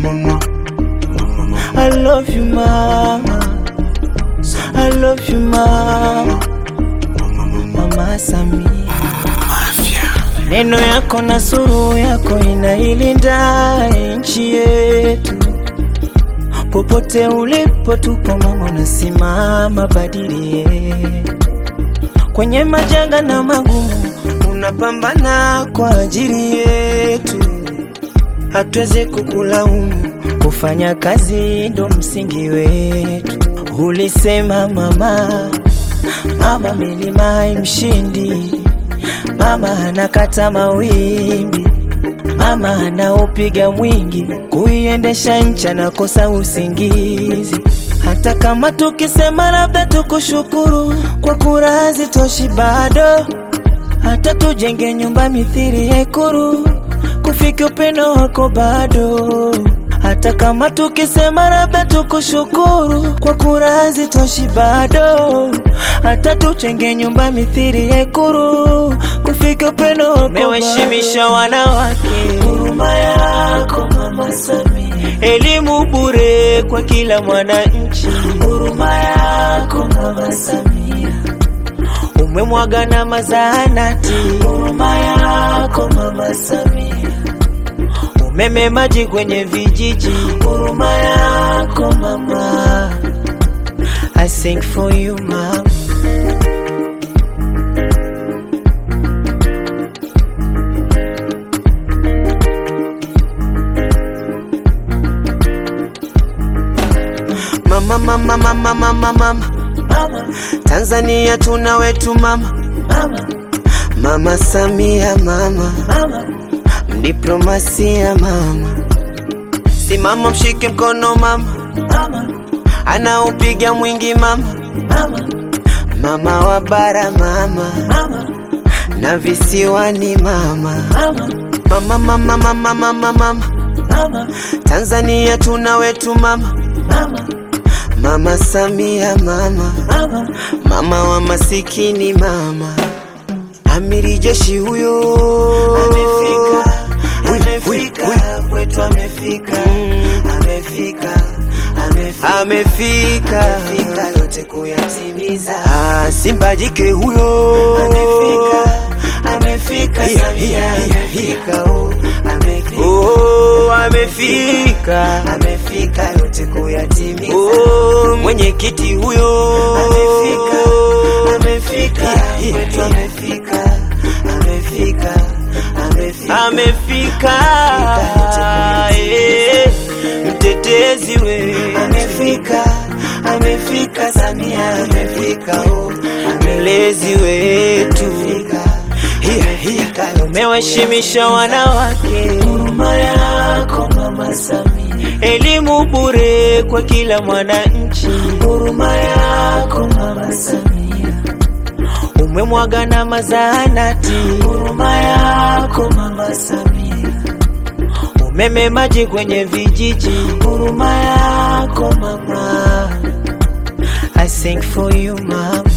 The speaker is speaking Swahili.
I love you mama, I love you mama, mama Samia. Neno yako na suru yako inailinda nchi yetu, popote ulipo tupo mama, unasimama badilie kwenye majanga na magumu, unapambana kwa ajili yetu, hatuwezi kukulaumu, kufanya kazi ndo msingi wetu. Ulisema mama, mama milima imshindi, mama anakata mawimbi, mama anaupiga mwingi, kuiendesha nchi anakosa usingizi. Hata kama tukisema labda tukushukuru kwa kura hazitoshi bado, hata tujenge nyumba mithiri ya Ikulu, kufika upendo wako bado. Hata kama tukisema labda tukushukuru kwa kura hazitoshi bado, hata tujenge nyumba mithiri ya Ikulu, kufika upendo wako bado. Umewaheshimisha wanawake, huruma yako mama Samia, elimu bure kwa kila mwananchi, huruma yako mama Samia umemwaga na mazahanati, huruma yako mama Samia, umeme maji kwenye vijiji, huruma yako mama. I sing for you mama. Mama, mama, mama, mama, mama. Tanzania tuna wetu mama, mama Samia mama, mdiplomasia mama, simama mshike mkono mama, anaupiga mwingi mama, mama wa bara mama, na visiwani mama, mama, mama, mama, mama, mama. Tanzania tuna wetu mama, mama Samia mama, mama wa masikini mama, amiri jeshi huyo Amefika, Wi- wi- amefika, wi- kwetu amefika, amefika, amefika, amefika amefika yote kuyatimiza. Ah, Simba jike huyo Amefika, amefika, Hiya, Samia hiya, hiya, amefika, oh, amefika, oh, amefika amefika yote kuyatimiza. oh, mwenyekiti huyo Amefika, amefika, Hiya, hiya, kwetu hiya. amefika, amefika, amefika. amefika yote eh, mtetezi we Amefika, amefika, Samia amefika, oh, mlezi wetu amefika, Hiya, hiya. amefika, umewaheshimisha wanawake huruma yako mama Samia, elimu bure kwa kila mwananchi huruma yako mama Samia, umemwaga na mazahanati huruma yako mama Samia, umeme maji kwenye vijiji huruma yako mama. I sing for you mama